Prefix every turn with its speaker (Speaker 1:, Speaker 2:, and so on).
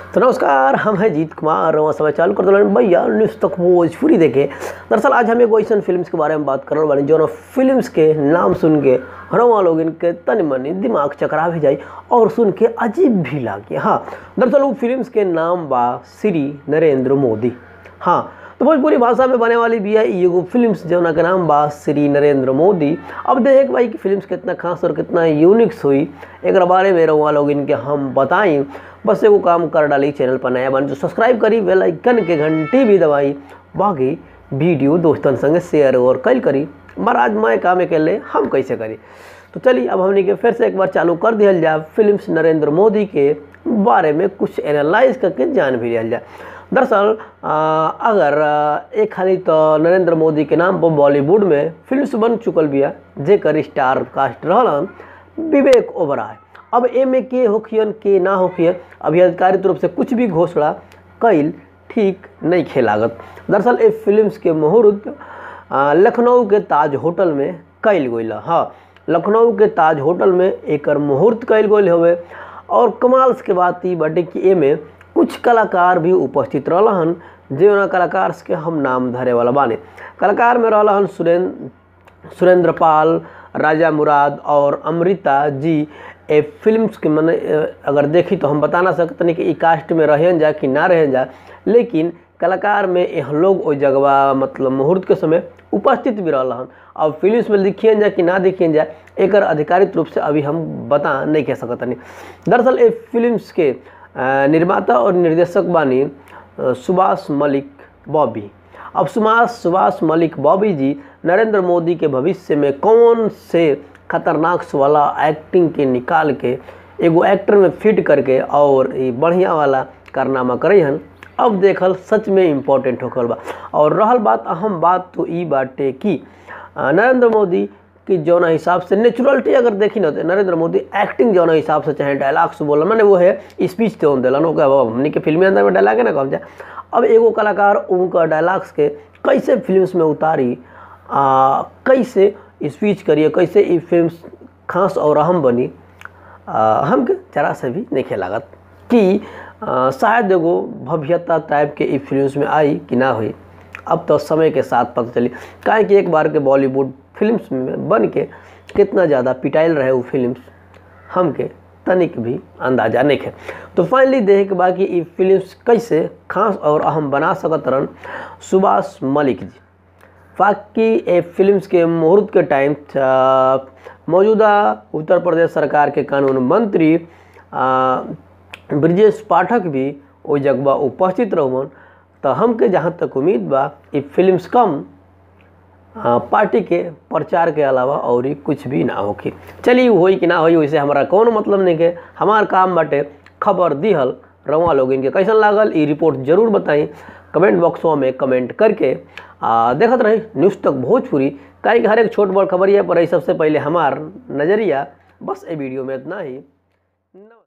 Speaker 1: तो नमस्कार हम हैं जीत कुमार और समय चालू कर दिलन भैया न्यूज़ तक भोजपुरी देखे दरअसल आज हम एगो ऐसा फिल्म्स के बारे में बात करल बानी जौन फिल्म्स के नाम सुन के हरवा लोग इनके तनि मनि दिमाग चकरा भी जाई और सुन के अजीब भी लागे हाँ दरअसल वो फिल्म्स के नाम बा श्री नरेंद्र मोदी हाँ तो भोजपुरी भाषा में बने वाली भी है ई एगो फिल्म्स जौना के नाम बा श्री नरेंद्र मोदी अब देखे के भाई कि फिल्म्स कितना खास और कितना यूनिक्स हुई एक बारे में रहुआ लोग इनके हम बताई बस एगो काम कर डाली चैनल पर नया बन जो सब्सक्राइब करी बेल आइकन के घंटी भी दबाई बाकी वीडियो दोस्तन संगे शेयर और कल करी महाराज मैं काम अकेले हम कैसे करी तो चलिए अब हमने के फिर से एक बार चालू कर दिया जाए फिल्म्स नरेंद्र मोदी के बारे में कुछ एनालाइज करके जान भी लिया जाए दरअसल आ, अगर आ, एक खाली तो नरेंद्र मोदी के नाम पर बॉलीवुड में फिल्म्स बन चुकल बिया जेकर स्टार कास्ट रहलन विवेक ओबराय अब एमे के होखियन के ना होखियन अभी आधिकारिक रूप से कुछ भी घोषणा कैल ठीक नहीं खेलागत दरअसल ए फिल्म्स के मुहूर्त आ, लखनऊ के ताज होटल में कैल गई हाँ लखनऊ के ताज होटल में एकर मुहूर्त कैल गई हवे और कमाल के बात ई बाटे कि एमे कुछ कलाकार भी उपस्थित रहलन जे कलाकार के हम नाम धरे वाला बाने कलाकार में रहलन सुरेंद्र सुरेंद्र पाल राजा मुराद और अमृता जी ए फिल्म्स के मैंने अगर देखी तो हम बता ना सकते नहीं कि ई कास्ट में रहन जा कि ना रहन जा लेकिन कलाकार में यह लोग ओ जगवा मतलब मुहूर्त के समय उपस्थित भी रहन अब फिल्म्स में दिखियन जा कि ना दिखियन जा एक आधिकारिक रूप से अभी हम बता नहीं कह सकते नहीं दरअसल ए फिल्म्स के निर्माता और निर्देशक बानी सुभाष मलिक बॉबी अब सुभाष सुभाष मलिक बॉबी जी नरेंद्र मोदी के भविष्य में कौन से खतरनाक वाला एक्टिंग के निकाल के एगो एक्टर में फिट करके और ये बढ़िया वाला कारनामा करे हन अब देखल सच में इम्पोर्टेंट होकर बा और रहल बात अहम बात तो ई बाटे कि नरेंद्र मोदी कि जौना हिसाब से नेचुरलिटी अगर देखी ना तो नरेंद्र मोदी एक्टिंग जौना हिसाब से चाहे डायलॉग्स बोला मैंने वो है स्पीच तो दिलन ओके अब हमने के फिल्मी अंदर में डायलॉग है ना कम जाए अब एगो कलाकार उनका डायलॉग्स के कैसे फिल्म्स में उतारी आ, कैसे स्पीच करिए कैसे ये फिल्म्स खास और अहम बनी हम जरा से भी नहीं लागत कि आ, शायद एगो भव्यता टाइप के ई फिल्म्स में आई कि ना हुई अब तो समय के साथ पता चली काहे कि एक बार के बॉलीवुड फिल्म्स में बन के कितना ज़्यादा पिटाइल रहे वो फिल्म्स हमके तनिक भी अंदाजा नहीं है तो फाइनली देखे के बाकी ये फिल्म्स कैसे खास और अहम बना सकत रहन सुभाष मलिक जी बाकी ये फिल्म्स के मुहूर्त के टाइम मौजूदा उत्तर प्रदेश सरकार के कानून मंत्री ब्रजेश पाठक भी वो जगह उपस्थित रहन तो हमके जहाँ तक उम्मीद बा ये फिल्म्स कम आ, पार्टी के प्रचार के अलावा और ही कुछ भी ना होखी चलिए होई कि ना होई वैसे हमारा कौन मतलब नहीं के हमार काम बाटे खबर दिहल रवा लोग इनके कैसन लागल ई रिपोर्ट जरूर बताई कमेंट बॉक्सों में कमेंट करके आ, देखत रही न्यूज़ तक भोजपुरी काहे कि हर एक छोट बड़ खबरिया पर सबसे पहले हमार नज़रिया बस ये वीडियो में इतना ही